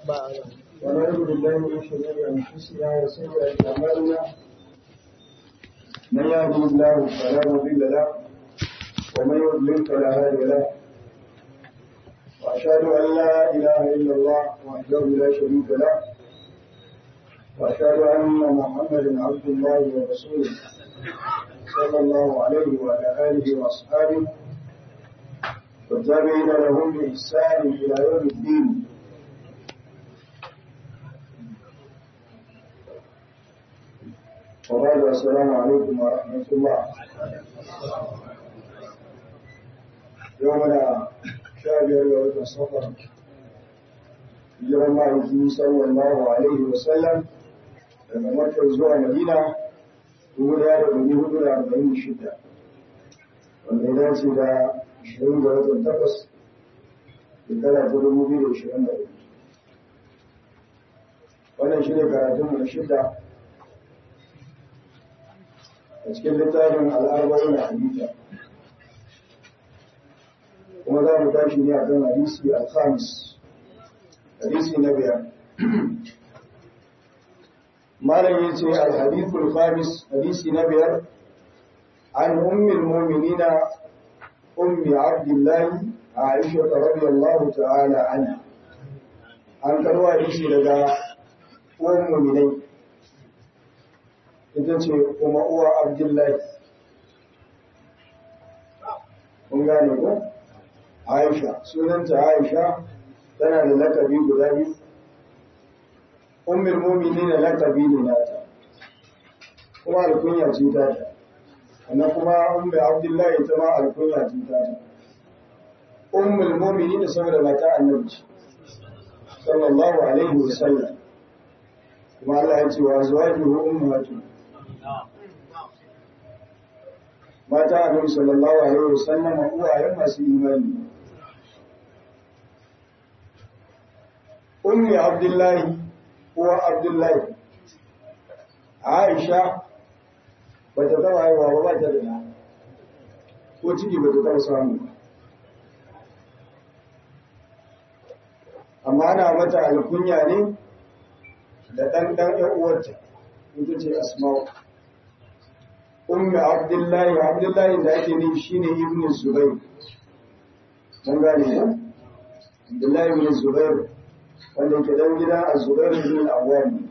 ونعوذ بالله من شرور انفسنا وسيئات اعمالنا من يهده الله فلا مضل له ومن يضلل فلا هادي له واشهد ان لا اله الا الله وحده لا شريك له واشهد ان محمدا عبد الله ورسوله صلى الله عليه وعلى اله واصحابه والتابعين لهم باحسان الى يوم الدين وبعد السلام عليكم ورحمة الله يومنا شابه يوم الصفر يوم الله صلى الله عليه وسلم daga Makka zuwa Madina dubu ɗaya da ɗari hudu da arba'in da shida wanda ya dace da ashirin da watan takwas shekara ta dubu biyu da ashirin da hudu wannan shi ne karatunmu na shida a cikin littafin al'arba'in da hadita kuma za mu tashi ne a kan hadisi al-khamis hadisi na biyar malam ya ce al-hadithul khamis hadisi na biyar an ummil mu'minina ummi abdullahi aisha radiyallahu ta'ala anha an karwa hadisi daga uwan mu'minai ita ce kuma uwa abdullahi kun gane ko aisha sunanta aisha tana da lakabi guda biyu ummul mu'minin lakabi ne nata kuma alkunya ce ta ta sannan kuma ummu abdullahi ta ma alkunya ce ta ta ummul mu'minin saboda mata annabi sallallahu alaihi wasallam kuma Allah ya ce wa azwajuhu ummahatuhum mata annabi sallallahu alaihi wasallam uwayen masu imani ummi abdullahi uwa abdullahi aisha bata taba haihuwa ba ba ta da ko ciki bata taba samu amma ana mata alkunya ne da ɗan ɗan ‘yan uwarta ita ce asma'u ummi abdullahi abdullahi da ake nufi shine ibn zubair mun gane ne abdullahi ibn zubair wanda ke dan gidan az-zubair ibn al-awwam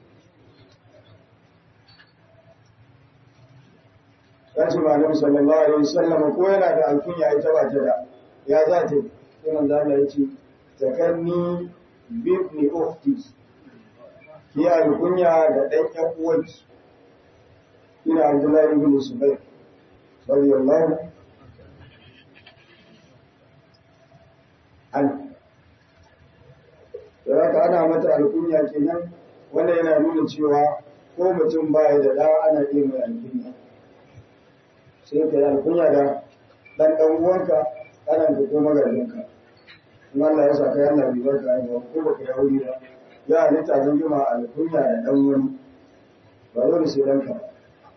kace malam sallallahu alaihi wasallam ko yana da alkunya ita ba ta da ya za ta sai manzo Allah ya ce zakarni bi ibn ukhti ki alkunya da dan ƴan uwanki ina Abdullahi ibn Zubair radiyallahu an da haka ana mata alkunya kenan wanda yana nuna cewa ko mutum baya da da ana iya mai alkunya sai ka yi alkunya da dan dan uwanka kanan ka ko magajinka in Allah ya saka yana bibar ka yi ko baka yi aure ba ya halitta zan jima alkunya da dan wani ba dole sai danka ba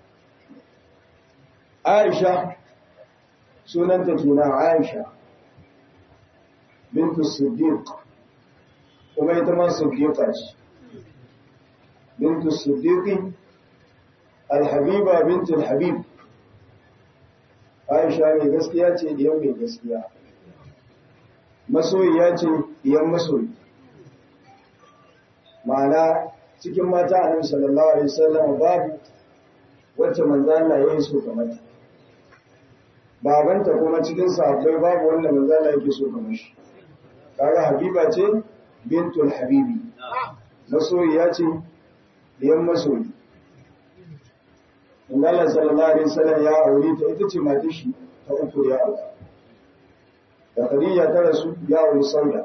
Aisha sunanta kenan Aisha bintu Siddiq kuma ita ma Siddiqa ce bintu Siddiq Al-Habiba bintu Al-Habib Aisha mai gaskiya ce diyan mai gaskiya masoyiya ce diyan masoyi ma'ana cikin mata Annabi sallallahu alaihi wasallam babu wacce manzo Allah ya yi so kamar ta babanta kuma cikin sahabbai babu wanda manzo Allah yake so kamar shi kaga habiba ce bintul habibi masoyiya ce diyan masoyi manzo Allah sallallahu alaihi wasallam ya aure ta ita ce matar shi ta uku ya aure da Khadija ta rasu ya aure Sauda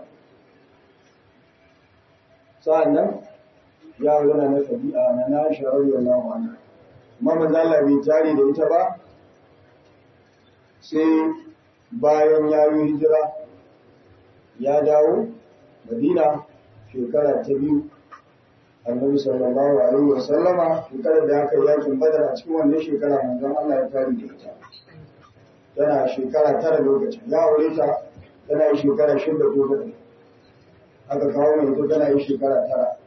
sa'annan ya aure na Khadija na na Aisha radiyallahu anha amma manzo Allah bai tare da ita ba sai bayan ya yi hijira ya dawo madina shekara ta biyu annabi sallallahu alaihi wa sallama shekarar da aka yakin badar a cikin wannan shekara manzon Allah ya tare da ita tana shekara tara lokacin ya aure ta tana shekara shida ko bakwai aka kawo mai ita tana yi shekara tara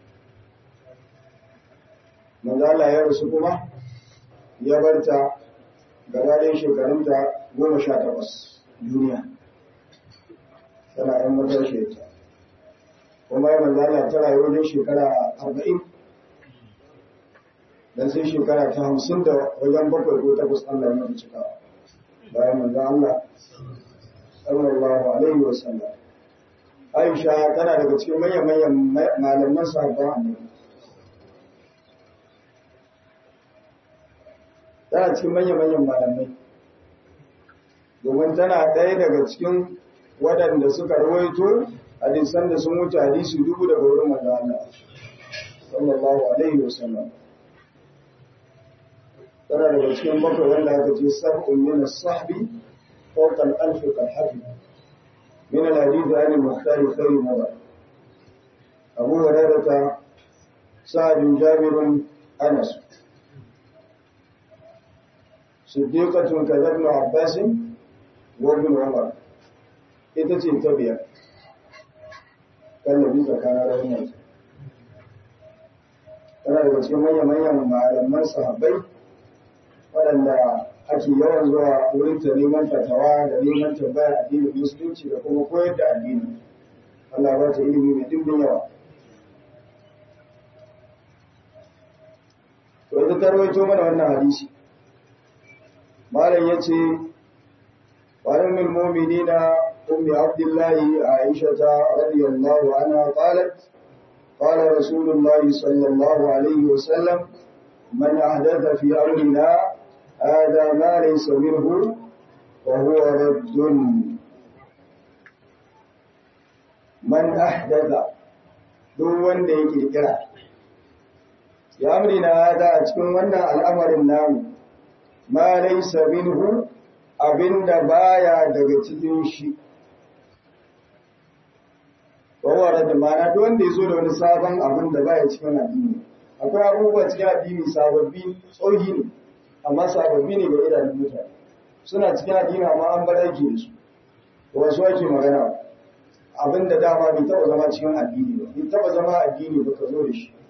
manzala ya rasu kuma ya barta gaba ɗaya shekarunta goma sha takwas duniya tana yan matashi ta kuma ya manzala ta rayu wajen shekara arba'in dan sai shekara ta hamsin da wajen bakwai ko takwas Allah ya mata cikawa bayan manzan Allah sallallahu alaihi wa sallam Aisha tana daga cikin manyan-manyan malaman sahabban annabi tana cikin manyan-manyan malamai domin tana ɗaya daga cikin waɗanda suka rawaito hadisan da sun wuce hadisi dubu daga wurin manzan Allah sallallahu alaihi wa sallam tana daga cikin bakwai wanda aka ce sab'un min as-sahbi fawqa al-alf kal-hafi min al-hadith an al-mukhtar khayr mada Abu Hurairah Sa'd bin Jabir Anas Siddiqatun kadhabna Abbas wa ibn Umar ita ce ta biyar kallabi tsakanin ranar tana daga cikin manya-manyan malaman sahabbai waɗanda ake yawan zuwa wurin ta neman fatawa da neman tambaya addinin musulunci da kuma koyar da addini Allah ba ta ilimi mai dimbin yawa to ita ta rawaito mana wannan hadisi malam yace وعن المؤمنين أم عبد الله عائشة رضي الله عنها قالت قال رسول الله صلى الله عليه وسلم من أحدث في أمرنا هذا ما ليس منه وهو رد من أحدث duk wanda ya kirkira ya amrina hada a cikin wannan al'amarin namu ma laysa minhu abinda baya daga cikin shi wawara da mana duk wanda ya zo da wani sabon abin da baya cikin addini akwai abubuwa cikin addini sababbi tsohi ne amma sababbi ne ga idanun mutane suna cikin addini amma an bar aiki da su wasu ake magana abin da dama bai taba zama cikin addini ba bai taba zama addini ba ka zo da shi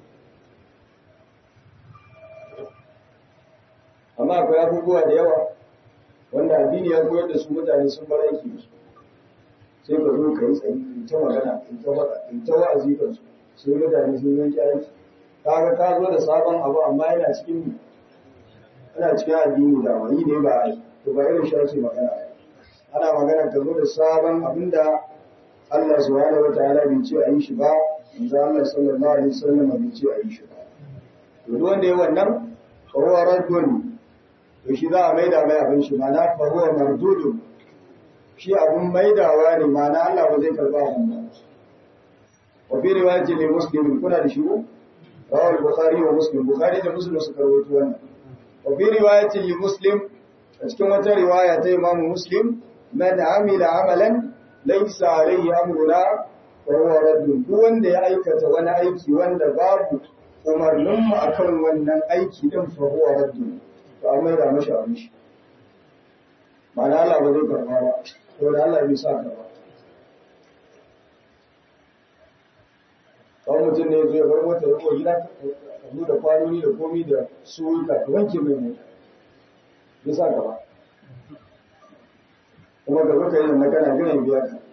amma akwai abubuwa da yawa wanda addini ya koyar da su mutane sun bar aiki da su sai ka zo ka yi tsayi in ta magana in ta faɗa in ta wa'azi kan su sai mutane sun yanke aiki kaga ka zo da sabon abu amma yana cikin yana cikin addini da wani ne ba ai to ba irin shi ake magana ana magana ka zo da sabon abinda Allah subhanahu wataala bai ce a yi shi ba manzo Allah sallallahu alaihi wasallam bai ce a yi shi ba to duk wanda ya wannan fa huwa raddun to shi za a maida mai abin shi mana fa huwa mardudun shi abun maidawa ne mana Allah ba zai karba abin ba wa fi riwayatin li muslim kuna da shi ko rawal bukhari wa muslim bukhari da muslim suka rawaito wannan wa fi riwayatin li muslim a cikin wata riwaya ta imam muslim man amila amalan laysa alayhi amruna fa huwa raddun duk wanda ya aikata wani aiki wanda babu umarnin mu akan wannan aiki din fa huwa raddun to an maida mashi abin shi ma'ana Allah ba zai karba ba to da Allah bai sa ka ba kawai mutum ne zai bar mota ya kowa gida ka zo da kwanoni da komi da suwuka ka wanke mai mota bai sa ka ba kuma ga zuka yi da magana gina biya ka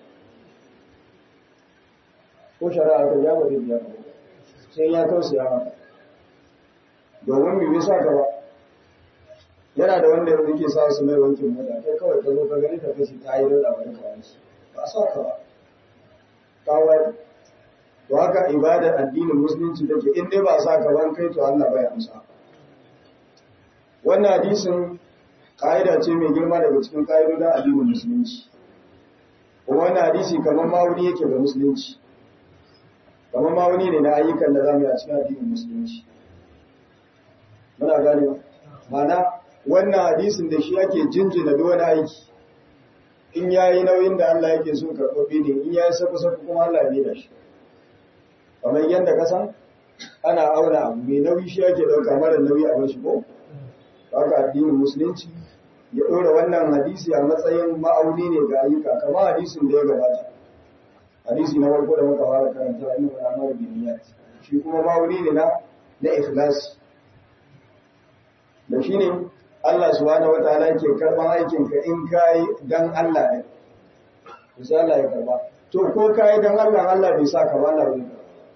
ko shari'a ka ya ba zai biya ka sai ya tausaya maka domin bai sa ka ba yana da wanda yanzu ke sa su mai wankin mota kai kawai ka zo ka gani ka kashi ta yi da wani kawai ba sa ka ba kawai to haka ibadar addinin musulunci take in dai ba sa ka ban kai to Allah bai amsa wannan hadisin ka'ida ce mai girma daga cikin ka'idodin addinin musulunci kuma wannan hadisi kamar mawuni yake ga musulunci kamar mawuni ne na ayyukan da zamu yi a cikin addinin musulunci muna gane mana wannan hadisin da shi ake jinjina duk wani aiki in yayi nauyin da Allah yake so karɓaɓɓe ne in yayi saku saku kuma Allah ne da shi kamar yadda ka san ana auna abu mai nauyi shi ake ɗauka mara nauyi a bashi ko haka addinin musulunci ya ɗora wannan hadisi a matsayin ma'auni ne ga ayyuka kamar hadisin da ya gabata hadisi na farko da muka fara karanta inna wal amalu bin niyyat shi kuma ma'auni ne na na ikhlas da shine Allah subhanahu wataala yake karban aikin ka in kai dan Allah ne sai Allah ya karba to ko kai dan Allah Allah bai sa ka ba Allah bai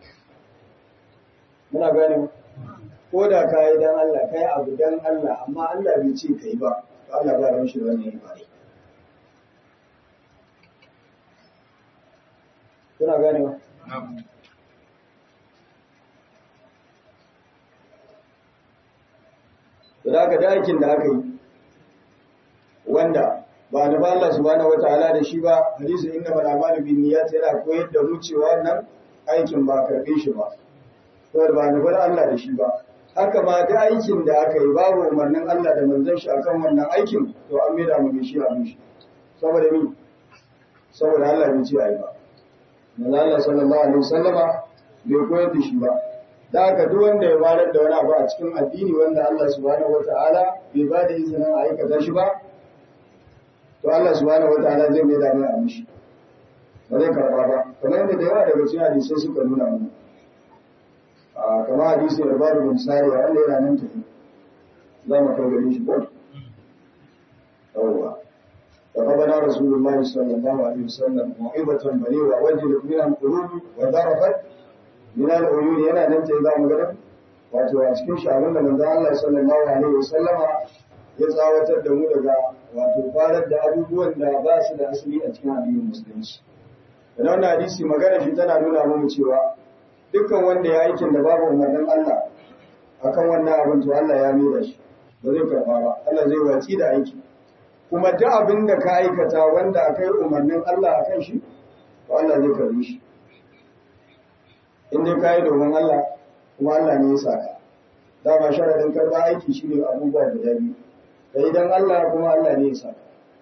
muna gane ko da kai dan Allah kai abu dan Allah amma Allah bai ce kai ba to Allah ba ran shi wannan yi ba kuna gane ba da aka da aikin da aka yi wanda ba da ba Allah subhanahu wataala da shi ba hadisi inna mal a'malu bin niyyat yana koyar da mu cewa wannan aikin ba karbe shi ba to ba da bar Allah da shi ba haka ma da aikin da aka yi babu umarnin Allah da manzon shi akan wannan aikin to an maida mu shi a mishi saboda mi saboda Allah bai ce ai ba manzo Allah sallallahu alaihi wasallama bai koyar da shi ba da haka duk wanda ya bayar da wani abu a cikin addini wanda Allah subhanahu wataala bai ba da izinin a aikata shi ba to Allah subhanahu wataala zai mai da mai a mishi ba zai karba ba kamar yadda da yawa daga cikin hadisai suka nuna mu a kamar hadisi da babu bin sari wanda yana nan tafi za mu kai gare shi ko yawwa فقبل رسول الله صلى الله عليه وسلم موعظة بليغة وجلت منها القلوب وذرفت من العيون yana nan ce za mu ga wato a cikin shagun da manzo Allah sallallahu alaihi wasallama ya tsawatar da mu daga wato farar da abubuwan da ba su da asali a cikin addinin musulunci da wannan hadisi magana shi tana nuna mu cewa dukkan wanda ya aikin da babu umarnin Allah akan wannan abin to Allah ya mira shi ba zai karba ba Allah zai watsi da aiki kuma duk abin da ka aikata wanda akai umarnin Allah akan shi to Allah zai karbi shi in dai ka yi domin Allah kuma Allah ne ya saka dama sharadin karɓa aiki shi ne abubuwa guda biyu ka yi don Allah kuma Allah ne ya saka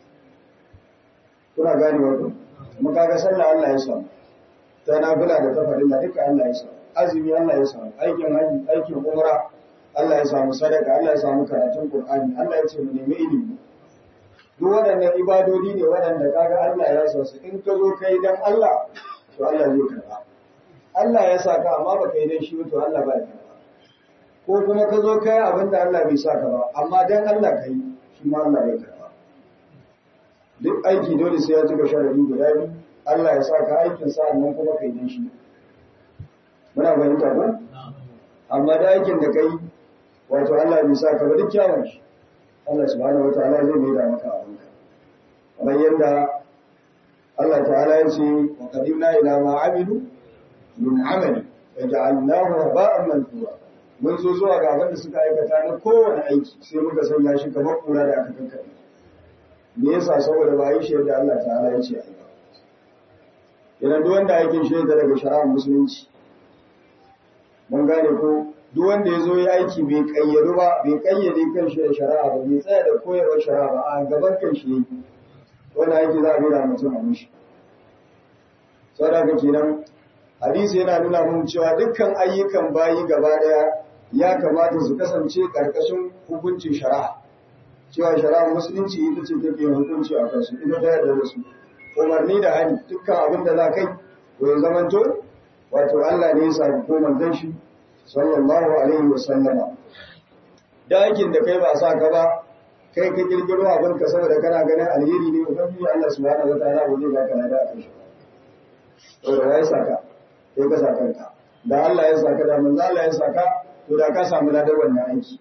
kuna gane wato kuma kaga sallah Allah ya samu ta nafila da ta farilla duka Allah ya samu azumi Allah ya samu aikin haji aikin umra Allah ya samu sadaka Allah ya samu karatun Qur'ani Allah ya ce mu nemi ilimi duk waɗannan ibadodi ne waɗanda kaga Allah ya sa su in ka zo kai dan Allah to Allah zai karɓa Allah ya sa ka amma baka yi dan shi to Allah ba ya karba ko kuma ka zo kai abin da Allah bai sa ka ba amma dan Allah kai shi ma Allah bai karba duk aiki dole sai ya cika sharadi guda biyu Allah ya sa ka aikin sa nan kuma kai dan shi muna fahimta ko amma da aikin da kai wato Allah bai sa ka ba duk kyawun shi Allah subhanahu wataala zai mai da maka abin ka kamar yadda Allah ta'ala ya ce wa qadimna ila ma amilu min amali da ja'alnahu haba'an mansura mun zo zuwa ga abin da suka aikata na kowane aiki sai muka sanya shi kamar kura da aka kankare me yasa saboda ba yi shi yadda Allah ta'ala ya ce ai ba idan duk wanda aikin shi da daga shari'ar musulunci mun gane ko duk wanda ya zo ya aiki bai kayyadu ba bai kayyade kan shi da shari'a ba bai tsaya da koyarwar shari'a ba a gaban kan shi yake wani aiki za a bi da mutum a mishi saboda kenan hadisi yana nuna mun cewa dukkan ayyukan bayi gaba daya ya kamata su kasance karkashin hukuncin shari'a cewa shari'ar musulunci ita ce take hukunci a kansu ita ta yarda da su umarni da hani dukkan abin da za kai to ya zamanto wato Allah ne ya sa ko manzon shi sallallahu alaihi wa sallama da aikin da kai ba sa ka ba kai ka kirkiro abin ka saboda kana ganin alheri ne ubangiji Allah subhanahu wataala ba zai baka lada a kai shi to da ya saka sai ka sa kanka da Allah ya saka da manzo Allah ya saka to da ka samu ladar wannan aiki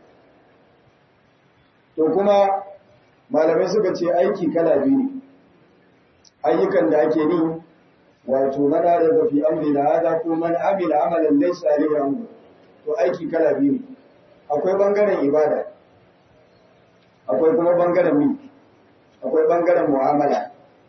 to kuma malamai suka ce aiki kala biyu ne ayyukan da ake yi wato mana da fi amri da hada ko man amila amalan laysa alayhi amru to aiki kala biyu ne akwai bangaren ibada akwai kuma bangaren mi akwai bangaren mu'amala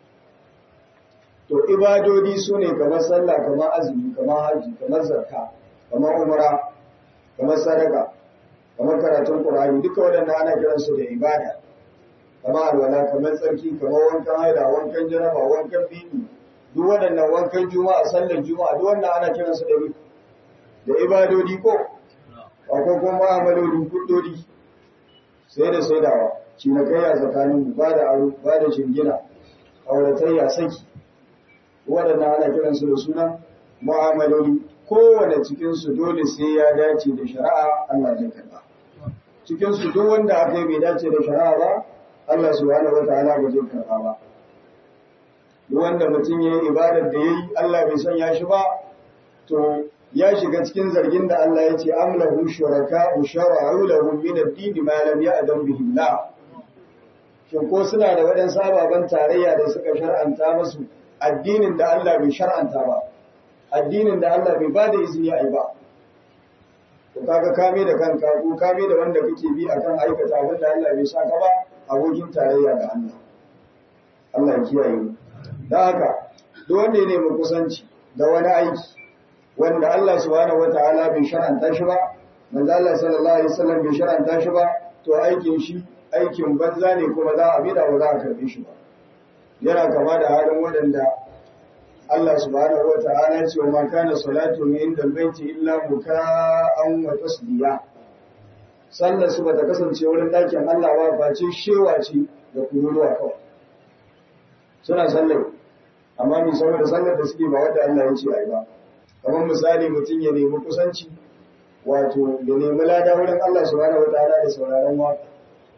to ibadodi su ne kamar sallah kamar azumi kamar haji kamar zakka kamar umra kamar sadaka kamar karatun qur'ani duka waɗannan ana kiran su da ibada kamar alwala kamar tsarki kamar wankan haida wankan janaba wankan bini duk waɗannan wankan juma'a sallar juma'a duk wannan ana kiran su da da ibadodi ko akwai kuma mu'amaloli kuddodi sai da saidawa cinikayya tsakanin ba da aro ba da shingina auratayya saki waɗannan ana kiransu da suna mu'amaloli kowane cikinsu dole sai ya dace da shari'a Allah zai karɓa cikinsu duk wanda aka yi bai dace da shari'a ba Allah subhanahu wataala ba zai karɓa ba duk wanda mutum ya yi ibadar da ya yi Allah bai sanya shi ba to ya shiga cikin zargin da Allah ya ce amlahu shuraka shara'u lahu min ad-din ma lam ya'dam bihi Allah shin ko suna da waɗansu ababen tarayya da suka shar'anta musu addinin da Allah bai shar'anta ba addinin da Allah bai bada izini a yi ba to kaga kame da kanka ko kame da wanda kake bi akan aikata abin da Allah bai saka ba abokin tarayya ga Allah Allah ya kiyaye mu dan haka duk wanda ya nemi kusanci da wani aiki wanda Allah subhanahu wataala bai shar'anta shi ba manzo Allah sallallahu alaihi wasallam bai shar'anta shi ba to aikin shi aikin banza ne kuma za a bida ba za a karbe shi ba yana kama da halin waɗanda Allah subhanahu wa ta'ala ya ce wa ma kana salatu inda albayti illa muka'an wa tasdiya sallar su bata kasance wurin dakin Allah ba face shewa ce da kururuwa kawai suna sallar amma mi saboda sallar da suke ba wanda Allah ya ce ai ba kamar misali mutum ya nemi kusanci wato ya nemi lada wurin Allah subhanahu wa ta'ala da sauraron waka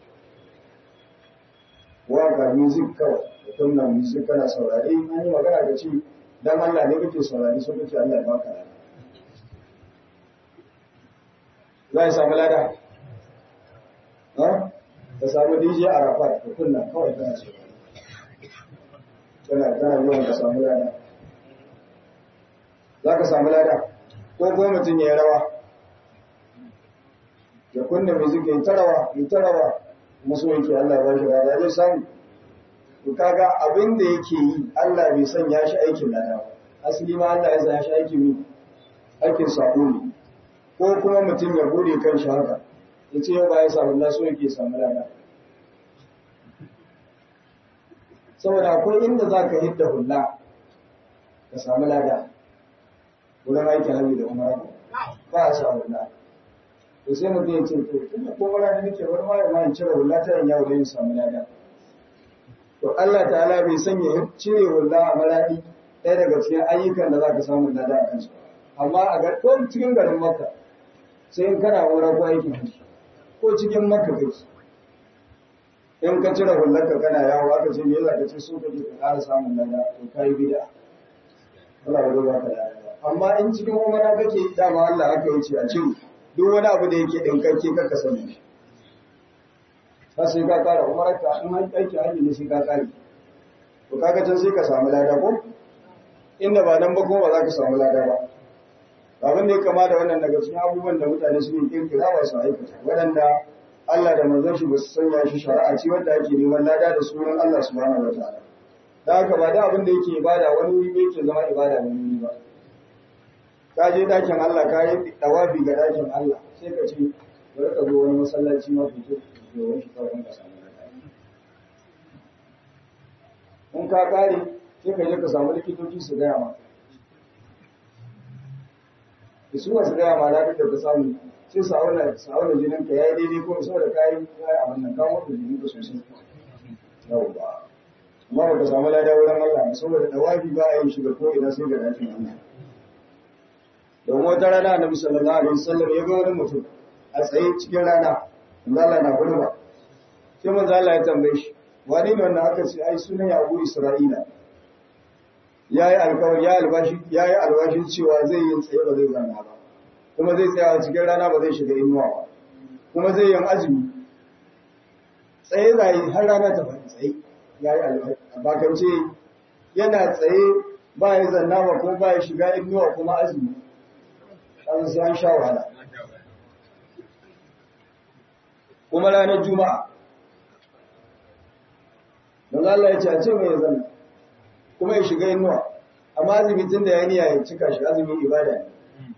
waka music kawai da kunna music kana saurare an yi magana da ce dan Allah ne kake saurare so kake Allah ya baka lada za ya samu lada ha ka samu DJ Arafat ka kunna kawai kana saurare kana kana yawan ka samu lada za ka samu lada ko ko mutum ya yi rawa ya kunna music ya yi ta rawa ya ta rawa maso yake Allah ya ba shi rana zai samu to kaga abin da yake yi Allah bai sanya shi aikin lada ba asali ma Allah ya sanya shi aikin mi aikin sako ne ko kuma mutum ya bude kan shi haka ya ce yau ba ya samu Allah so yake samu lada saboda akwai inda za ka hidda hulla ka samu lada wurin aikin hajji da umara ba a samu lada to sai mutum ya ce to tunda ko wala da nake wani ma ma in cire hulla ta yawo da yin samu lada to Allah ta'ala bai sanya cire hulla a maradi ɗaya daga cikin ayyukan da zaka samu lada a kansu amma a ga ko cikin garin Makka sai in kana wura ko aikin hajji ko cikin Makka kai in ka cire hullar ka kana yawo aka ce me yasa ka ce so kake ka ƙara samun lada to kai bid'a Allah ya ba ka lada amma in cikin umara kake dama Allah haka yace a cire duk wani abu da yake ɗinkakke kaka sani shi ba sai ka kara umarka in an aiki hajji ne sai ka kare to kaga can sai ka samu lada ko inda ba nan ba kuma ba za ka samu lada ba abin da ya kama da wannan daga cikin abubuwan da mutane suke kirkira ba su aikata waɗanda Allah da manzon shi ba su sanya shi shari'a ce wanda ake neman lada da sunan Allah subhanahu wa ta'ala da haka ba da abin da yake ibada wani wuri yake zama ibada wani wuri ba ka je dakin Allah ka yi dawafi ga dakin Allah sai ka ce bari ka zo wani masallaci ma ku je domin shi kawai ka samu lafiya in ka kare sai ka je ka samu likitoci su gaya ma da su masu gaya ma lafiyar da ka samu sai su auna su auna jinin ka yayi daidai ko saboda kayi kayi abin nan kawo da jinin ka sosai yau ba amma ba ka samu lada wurin Allah saboda dawafi ba a yin shi da ko ina sai ga dakin Allah don wata rana annabi sallallahu alaihi wasallam ya ga wani mutum a tsaye cikin rana manzo Allah na gudu ba sai manzo Allah ya tambaye shi wani ne wannan aka ce ai sunan Abu Isra'ila yayi alƙawari ya albashi yayi alwashin cewa zai yi tsaye ba zai zanna ba kuma zai tsaya cikin rana ba zai shiga inuwa ba kuma zai yi azumi tsaye zai har rana ta fadi tsaye yayi albashi bakance yana tsaye ba ya zanna ba kuma ba ya shiga inuwa kuma azumi an sai an sha wahala kuma ranar juma'a don Allah ya ce a ce mai zan kuma ya shiga inuwa amma azumi tun da ya niya ya cika shi azumi ibada ne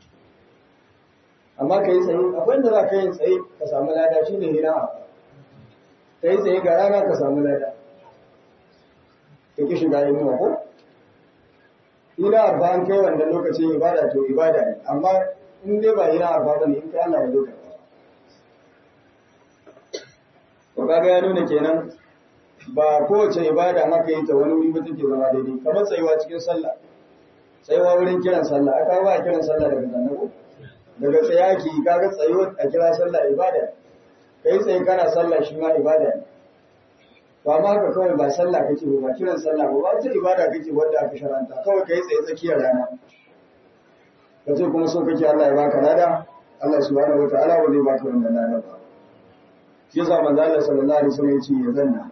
amma ka yi tsaye akwai inda za ka yi tsaye ka samu lada shi ne hina a ka yi tsaye ga rana ka samu lada ka ki shiga inuwa ko hina a an kai wanda lokacin ibada to ibada ne amma in dai ba hina a ba ne in kai Allah ya zo karɓa to kaga ya nuna kenan ba kowace ibada haka yi ta wani wuri ba take zama daidai kamar tsayuwa cikin sallah tsayuwa wurin kiran sallah aka ba kiran sallah daga zannago daga tsayaki kaga tsayuwa a kira sallah ibada kai tsaye kana sallah shi ma ibada ne ba ma haka kawai ba sallah kake ba ba kiran sallah ba ba ta ibada kake wanda aka sharanta kawai kai tsaye tsakiyar rana ka ce kuma so kake Allah ya baka lada Allah subhanahu wataala ba zai baka wannan lada ba shi yasa manzo Allah sallallahu alaihi wasallam ya ce ya zanna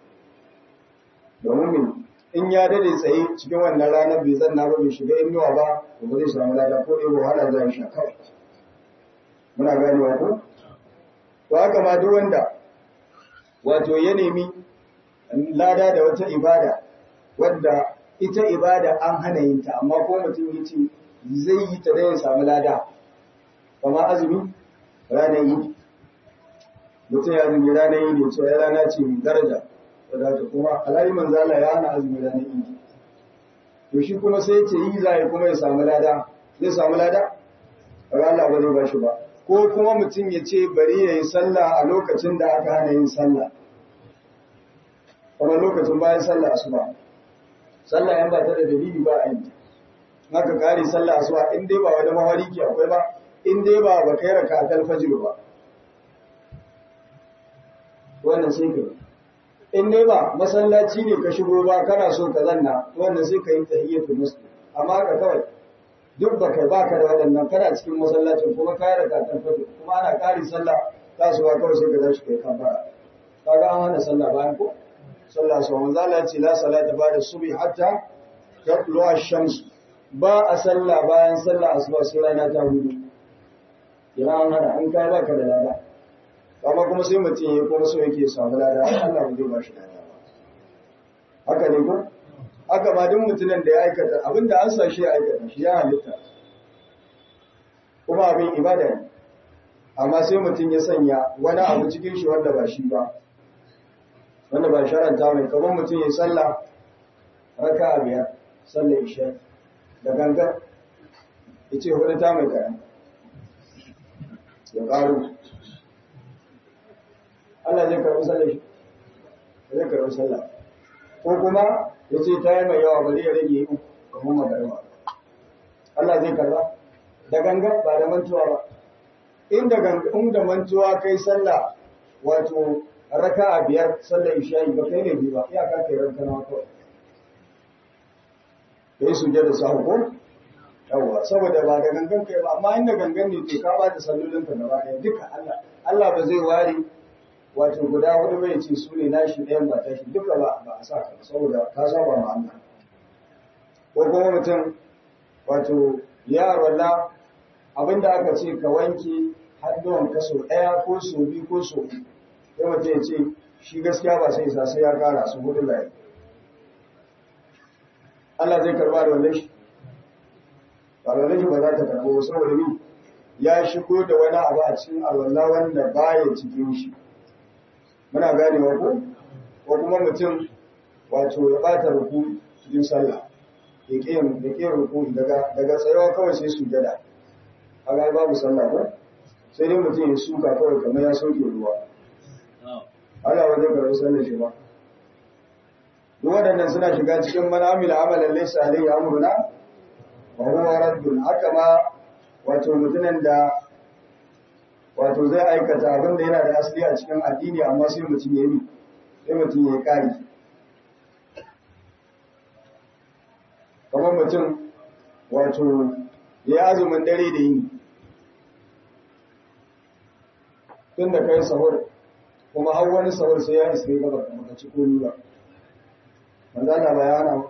domin me in ya dade tsaye cikin wannan ranar bai zanna ba bai shiga inuwa ba to ba zai samu lada ko ɗaya wahala zai sha kawai muna ganewa ko to haka ma duk wanda wato ya nemi lada da wata ibada wadda ita ibada an hana yin ta amma ko mutum ya ce zai yi ta da ya samu lada kama azumi ranar yi mutum ya azumi ranar yi ne cewa ya rana ce mai daraja wadda ta kuma alayi manzala ya hana azumi ranar yi to shi kuma sai ce yi za kuma ya samu lada zai samu lada Allah ba zai ba shi ba ko kuma mutum ya ce bari ya yi sallah a lokacin da aka hana yin sallah kamar lokacin bayan sallah asuba sallah yan ba ta da dalili ba a yi haka kare sallah asuba in dai ba wani mahari ke akwai ba in dai ba ba kai raka ta alfajir ba wannan sai ka in dai ba masallaci ne ka shigo ba kana so ka zanna wannan sai ka yi tahiyyatul muslim amma ka kawai duk ba kai baka da waɗannan kana cikin masallacin kuma ka raka ta alfajir kuma ana kare sallah tasowa kawai sai ka tashi kai kafara kaga an hana sallah bayan ko sallah su manzo Allah ya ce la salata ba'da subhi hatta tatlu ash-shams ba a sallah bayan sallah asuba sai rana ta hudu ina an hada an kai baka da lada amma kuma sai mutum ya kuma so yake samu lada Allah ba zai ba shi lada ba haka ne ko haka ma duk mutumin da ya aikata abinda an sa shi ya aikata shi ya halitta kuma abin ibada ne amma sai mutum ya sanya wani abu cikin shi wanda ba shi ba wanda ba sharanta mai kamar mutum ya sallah raka a biyar sallah isha da gangan ya ce hudu ta mai kaya ya ƙaru Allah zai karɓi sallah shi zai karɓi sallah ko kuma ya ce ta yi mai yawa ba zai rage yi kamar magarba Allah zai karɓa da gangan ba da mantuwa ba inda gangan da mantuwa kai sallah wato raka a biyar sallar isha'i ba kai ne biyu ba iyaka kai ranka na kawai da yi suje da sahu ko yawwa saboda ba da gangan kai ba amma inda gangan ne ke ka ba da sallolin ka gaba ɗaya duka Allah Allah ba zai ware wato guda hudu bai ce su ne nashi ɗayan ba tashi duka ba ba a sa ka saboda ka saba ma Allah ko kuma mutum wato ya walla abinda aka ce ka wanke hannuwan ka sau ɗaya ko sau biyu ko sau uku sai mutum ya ce shi gaskiya ba sai isa sai ya kara su hudu layi Allah zai karba da wannan shi ba da shi ba za ta karbo saboda ni ya shigo da wani abu a cikin alwala wanda baya cikin shi muna ganewa ko ko kuma mutum wato ya bata ruku cikin sallah ya ke ya ke ruku daga daga tsayawa kawai sai su gada kaga babu sallah ko sai dai mutum ya suka kawai kamar ya sauke ruwa Allah ba zai karɓi sallar shi ba. Duk waɗannan suna shiga cikin manamila amalan laysa alayhi amruna wa huwa raddun haka ma wato mutumin da wato zai aikata abin da yana da asali a cikin addini amma sai mutum ya yi sai mutum ya yi kari. Kamar mutum wato ya yi azumin dare da yini. Tun da kai sahur kuma har wani sahur sai ya iske gaba da maka ci komi ba manzo Allah bayana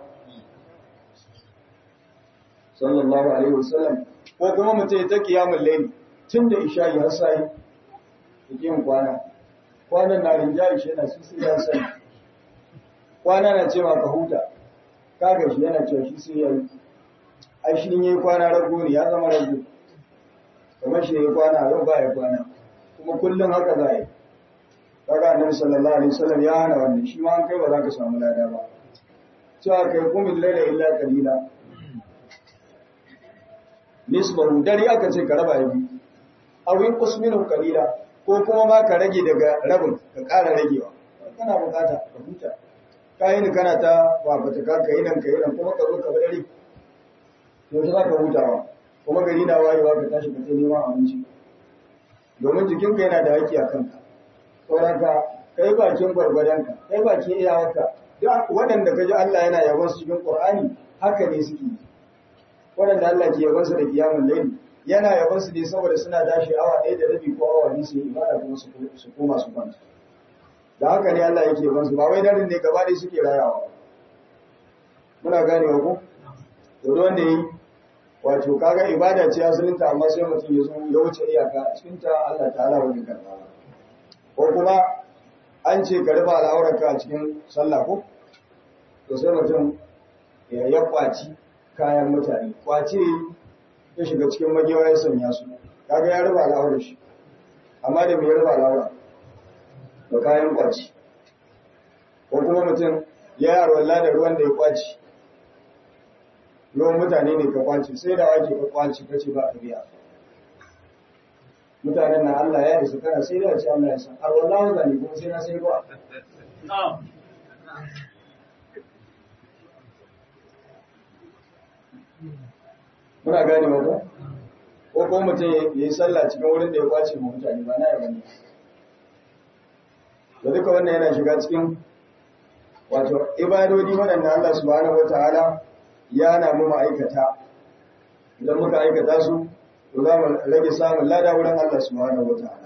sallallahu alaihi wasallam ko kuma mutum ya ta kiyamul layl tun da isha'i har sai yake yin kwana kwanan na rinjayi shi yana sisi ya sani kwana na cewa ka huta kaga shi yana cewa shi sai yayi ai shi ne kwana rago ne ya zama rago kamar shi ya kwana yau ba ya kwana kuma kullum haka za yi kaga annabi sallallahu alaihi wasallam ya hana wannan shi ma an kai ba za ka samu lada ba cewa kai kumin laila illa qalila nisbahu dare aka ce ka raba biyu aw yanqus minhu qalila ko kuma ma ka rage daga rabin ka ƙara ragewa kana bukata ka huta ka yi ni kana ta wafata ka ka yi nan ka yi nan kuma ka zo ka bi dare yaushe za ka hutawa kuma gari na wayewa ka tashi ka je neman abinci domin jikinka yana da haƙƙi a kanka sauran ka kai bakin gwargwadonka kai bakin iyawarka duk waɗanda ka ji Allah yana yabon su cikin Qur'ani haka ne suke waɗanda Allah ke yabon su da kiyamun laili yana yabon su ne saboda suna dashi awa ɗaya da rabi ko awa biyu su yi ibada kuma su koma su kwanta da haka ne Allah yake yabon su ba wai darin ne gaba ɗaya suke rayawa muna ganewa ko to wanda yi wato kaga ibada ce asalinta amma sai mutum ya zo ya wuce iyaka a cikin ta Allah ta'ala wani karba ko kuma an ce ka rufe al'aurarka a cikin sallah ko to sai mutum ya ya kwaci kayan mutane kwace ya shiga cikin magewa ya sanya su kaga ya rufe al'aurar shi amma da me ya rufe al'aura da kayan kwaci ko kuma mutum ya yaro da ruwan da ya kwaci ruwan mutane ne ka kwace sai da wake ka kwace kace ba ka biya mutanen na Allah ya isa kana sai da ce Allah ya san har wallahi zani kuma sai na sai ruwa muna gane ba ko ko ko mutum ya yi sallah cikin wurin da ya kwace ma mutane ba na ya bane da duka wannan yana shiga cikin wato ibadodi waɗanda Allah subhanahu wataala ya na mu ma'aikata idan muka aikata su to za mu rage samun lada wurin Allah subhanahu wataala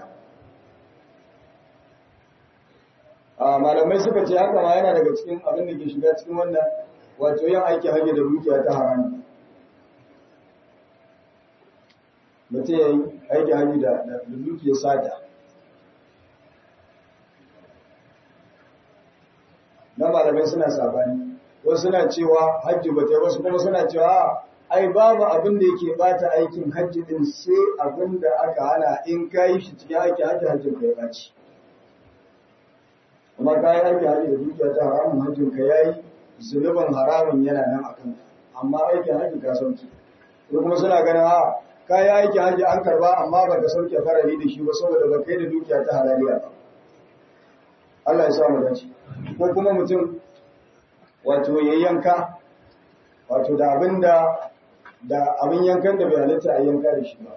a malamai suka ce haka ma yana daga cikin abin da ke shiga cikin wannan wato yin aiki hanyar da dukiya ta haramu mutum ya yi aiki hanyar da dukiya sata na malamai suna sabani wasu suna cewa hajji ba ta yi wasu kuma suna cewa ai babu abin da yake bata aikin hajji din sai abin da aka hana in ka yi shi cikin aiki hajji hajjin ka ya baci amma ka yi aiki hajji da dukiya ta haramun hajjin ka yayi zunubin haramun yana nan a kanka amma aikin hajji ka sauki ko kuma suna ganin a ka yi aiki hajji an karba amma ba ka sauke farari da shi ba saboda ba kai da dukiya ta halaliya ba Allah ya sa mu dace ko kuma mutum wato ya yanka wato da abin da da abin yankan da bai halitta a yanka da shi ba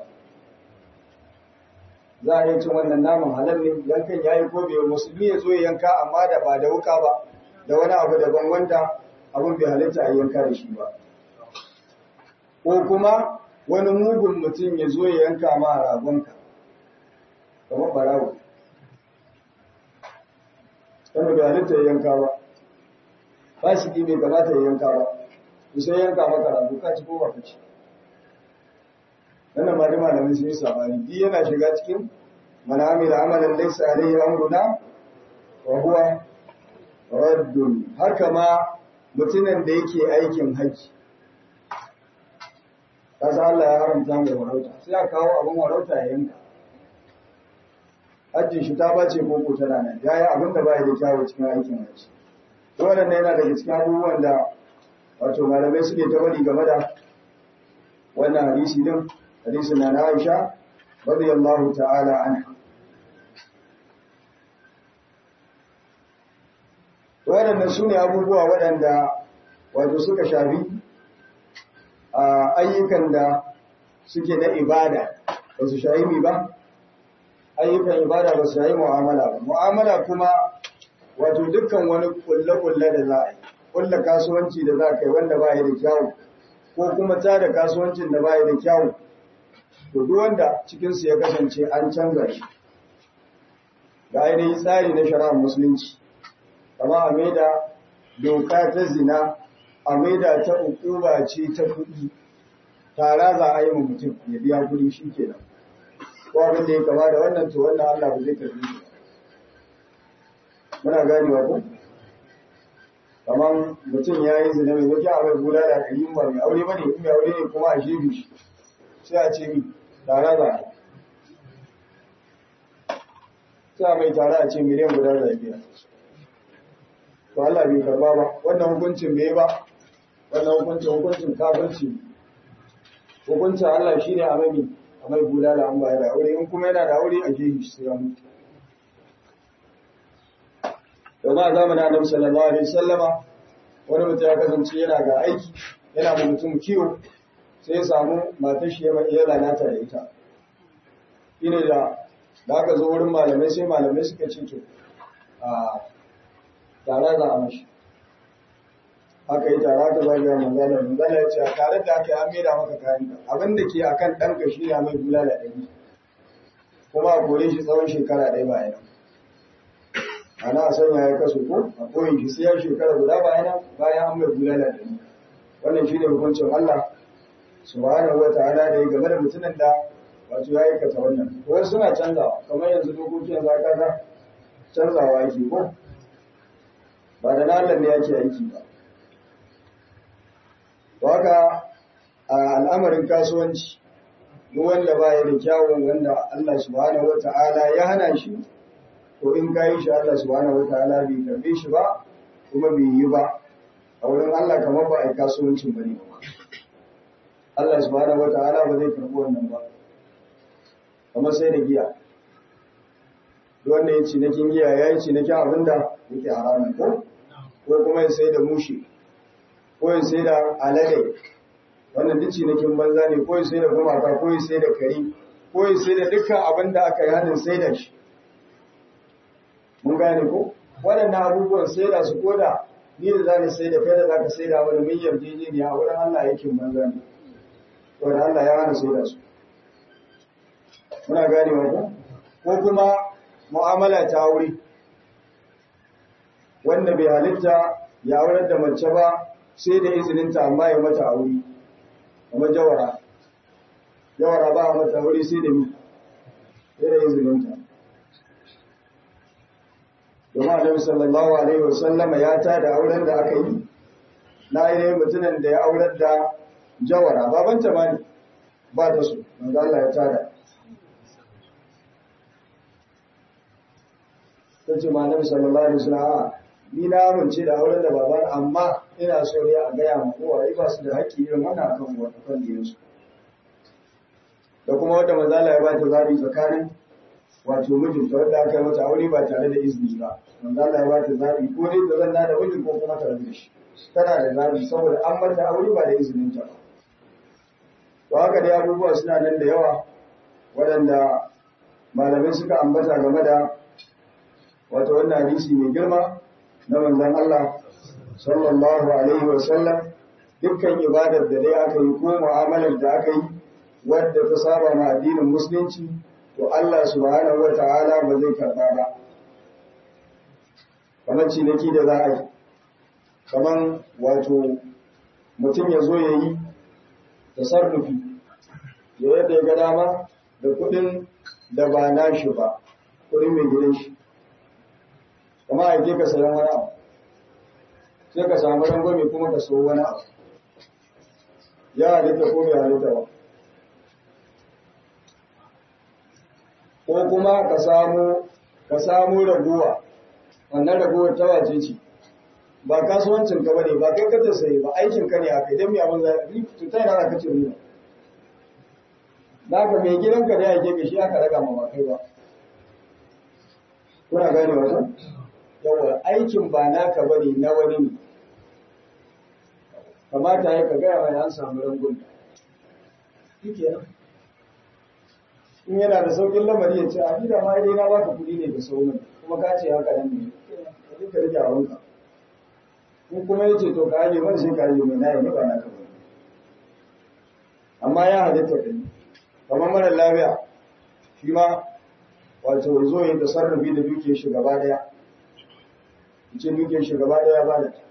za a yi cin wannan naman halal ne yankan ya yi ko bai musulmi ya zo ya yanka amma da ba da wuka ba da wani abu daban wanda abin bai halitta a yanka da shi ba ko kuma wani mugun mutum ya zo ya yanka ma ragonka kamar barawo wanda bai halitta ya yanka ba fasiki bai kamata ya yanka ba sai yanka maka rago ka ci ko ba ka ci wannan ma da malamin sun yi sabani di yana shiga cikin man amila amalan laysa alayhi amruna wa huwa raddun haka ma mutumin da yake aikin haji kasa Allah ya haramta mai warauta sai a kawo abin warauta ya yanka hajjin shi ta bace koko tana nan yayi abin da baya da kyawu cikin aikin haji wannan yana daga cikin abubuwan da wato malamai suke ta bari game da wannan hadisi din hadisin na Aisha radiyallahu ta'ala anha waɗannan su ne abubuwa waɗanda wato suka shafi a ayyukan da suke na ibada ba su shayi mi ba ayyukan ibada ba su shayi mu'amala ba mu'amala kuma wato dukkan wani kulle-kulle da za a yi kulle kasuwanci da za ka yi wanda ba ya da kyawu ko kuma ta da kasuwancin da ba ya da kyawu to duk wanda cikinsu ya kasance an canza shi ga ainihin tsari na shari'ar musulunci kama a maida doka ta zina a maida ta ukuba ce ta kuɗi tara za a yi mutum ya biya kuɗi shi kenan ko abin da ya kama da wannan to wannan Allah ba zai karbi shi muna ganewa ko kamar mutum ya yi zina mai wuce a mai bula da ɗari ba mai aure ba ne in mai aure ne kuma a shebi shi sai a ce mi tara za a sai a mai tara a ce miliyan guda da biya to Allah bai karba ba wannan hukuncin bai ba wannan hukuncin hukuncin kafirci hukuncin Allah shine a mai a mai bula da an bayar da aure in kuma yana da aure a shebi shi sai ya mutu domin a zamanin annabi sallallahu alaihi wasallama wani mutum ya kasance yana ga aiki yana da mutum kiwo sai ya samu matar shi ya lalata da ita shine da da aka zo wurin malamai sai malamai suka ce to a tare za a mashi aka yi tare aka zagaya manzala manzala ya ce a tare da aka yi an maida maka kayan abin da ke akan ɗanka shi ne mai bulala ɗari kuma a kore shi tsawon shekara ɗaya bayan ana a sanya ya kasu ko a koyin shi sai ya shekara guda bayan bayan an mai bulala ɗari wannan shi ne hukuncin Allah subhanahu wa ta'ala da ya game da mutumin da wato ya aikata wannan wasu suna canzawa kamar yanzu dokokin zakata canzawa yake ko ba da na Allah ne yake aiki ba Waka a al'amarin kasuwanci, duk wanda ba ya da kyawun wanda Allah subhanahu wa ta'ala ya hana shi, to in ka yi shi Allah subhanahu wa ta'ala bai karbe shi ba, kuma bai yi ba, a wurin Allah kamar ba a yi kasuwancin ba ne ba. Allah subhanahu wa ta'ala ba zai karbi wannan ba, kamar sai da giya. Duk wanda ya cinikin giya ya yi cinikin abin da yake haramun ko, ko kuma ya sai da mushi. ko ya sai da alade wannan duk cinikin banza ne ko ya sai da gumaka ko ya sai da kari ko ya sai da dukkan abin da aka yi hannun sai da shi mun gane ko waɗannan abubuwan sai da su koda ni da za ni sai da kai da za ka sai da wani mun yarjejeniya a wurin Allah yakin banza ne wanda Allah ya hana sai da su muna gane wa ko kuma mu'amala ta aure wanda bai halitta ya aurar da mace ba sai da izininta amma ya mata aure kamar jawara jawara ba a mata aure sai da mi sai da izininta domin annabi sallallahu alaihi wasallama ya ta da auren da aka yi na yi mutumin da ya aurar da jawara babanta ma ne ba ta so manzo Allah ya tada ta ce ma annabi sallallahu alaihi wasallam ni na amince da auren da baban amma ina so ne a gaya ma uwaye ba su da haƙƙi irin wannan akan wata kan diyarsu da kuma wanda mazala ya ba ta zaɓi tsakanin wato mijinta wanda aka yi mata aure ba tare da izini ba manzala ya ba ta zaɓi ko dai ta zanna da mijin ko kuma ta rabu da shi tana da zaɓi saboda an mata aure ba da izinin ta ba to haka dai abubuwa suna nan da yawa waɗanda malamai suka ambata game da wato wannan hadisi mai girma na manzon Allah sallallahu alaihi wa sallam dukkan ibadar da dai aka yi ko mu'amalar da aka yi wadda ta saba ma addinin musulunci to Allah subhanahu wa ta'ala ba zai karba ba kamar ciniki da za a yi kamar wato mutum ya zo ya yi tasarrufi ya yadda ya ga dama da kuɗin da ba nashi ba kuɗin mai gidan shi kama a ke ka sayan wani abu sai ka samu rangwame kuma ka so wani abu ya halitta ko bai halitta ba ko kuma ka samu ka samu raguwa wannan raguwar ta wace ce ba kasuwancin ka bane ba kai ka ta sayi ba aikin ka ne a kai dan me abin zai to ta yana ka ce riba ka mai gidanka da yake ka shi aka raga ma ba kai ba kuna gane wannan yawa aikin ba naka bane na wani ne kamata ya ka gaya mai an samu rangun shikenan in yana da saukin lamari ya ce a ni da ma dai na baka kuɗi ne da sauran kuma ka ce haka nan ne ka duka rike a wanka in kuma ya ce to ka aje man sai ka aje mai na yi ba naka bane amma ya halitta da ni kamar mara lafiya shi ma wato zo ya tasarrufi da dukiyar shi gaba daya ce dukiyar shi gaba daya ba da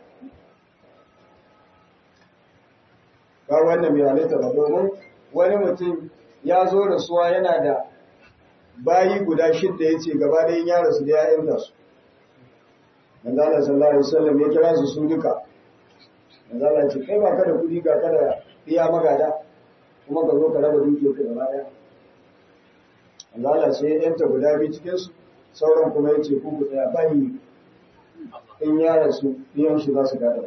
ba wannan bai halitta ba domin wani mutum ya zo rasuwa yana da bayi guda shidda ya ce gaba ɗayan ya rasu da ya yanta su manzo Allah sallallahu alaihi wasallam ya kira su su duka manzo Allah ce kai ba ka da kuɗi ga ka da iya magada kuma ka zo ka raba dukiyar ka gaba ɗaya manzo Allah sai ya yanta guda biyu cikin su sauran kuma ya ce ku ku tsaya bayi in ya rasu biyan shi za su gada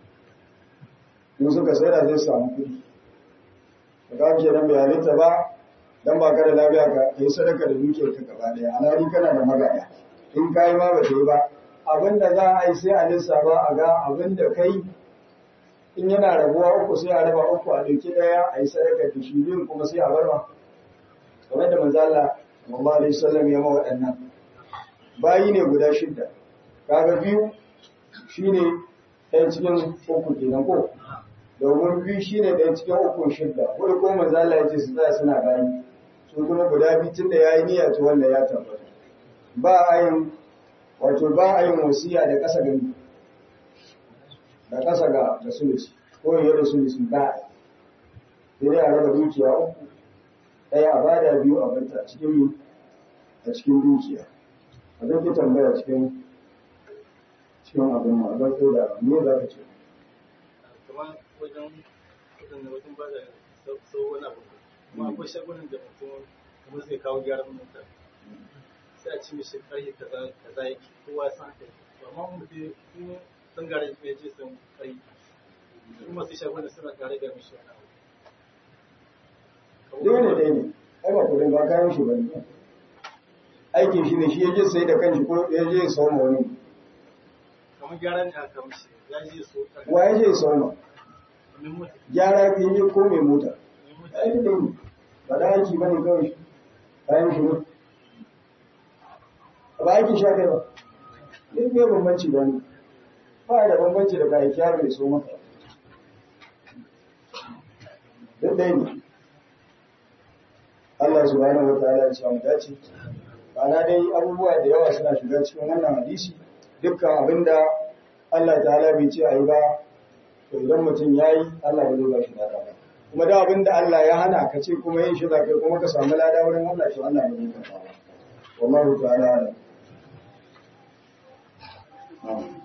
in suka sai da zai samu kuɗi ka ke nan bai halitta ba dan ba ka da lafiya ka yi sadaka da dukiyar ka gaba daya alhali kana da magana in ka yi ma ba ta yi ba abin da za a yi sai a lissafa a ga abin da kai in yana rabuwa uku sai a raba uku a ɗauki ɗaya a yi sadaka da shi biyun kuma sai a bar ma kamar da manzo Allah sallallahu alaihi wasallam ya ma waɗannan bayi ne guda shidda kaga biyu shine ɗaya cikin uku kenan ko domin biyu shine ɗaya cikin uku shidda wani ko manzo Allah ya ce su tsaya suna bayi su kuma guda biyu tunda yayi niyya to wanda ya tabbata ba a yin wato ba a yin wasiya da ƙasa ga da ƙasa ga da sulusi ko yi da sulusi ba sai dai a raba dukiya uku ɗaya a bada biyu a banta a cikin a cikin dukiya a zan ki tambaya cikin cikin abin ma zan ko da me za ka ce kamar wajen kudin da wajen ba da sau wani abu kuma akwai shagunan da mutum kamar zai kawo gyaran mota sai a ci mishi karfe kaza kaza yake kowa san haka to amma mutum in sun gara ya je sun kai kuma su shagunan suna tare da mishi wani abu dole dai ne ai ba kudin ba kayan shi bane aikin shi ne shi yaje sai da kanshi ko yaje ya sauma wani kamar gyaran ne aka mishi ya je so wa yaje ya sauma min mutu gyara ki yaje ko mai mota min mutu ai da ne ba da aiki bane kawai shi kayan shi ne ba aikin shi kai ba duk bai bambanci ba ne ba da bambanci da kayan kyaro ya so maka duk dai ne Allah subhanahu wa ta'ala ya samu dace Bana dai abubuwa da yawa suna shiga cikin wannan hadisi dukkan abinda Allah ta'ala bai ce ayi ba to idan mutum yayi Allah ba zai ba shi lada ba kuma da abinda Allah ya hana ka ce kuma yin shi za kai kuma ka samu lada wurin Allah to Allah ba zai karba ba wallahu ta'ala alam Na'am.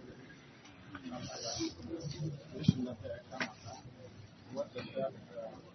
rashin lafiya ya kama ka wadda ta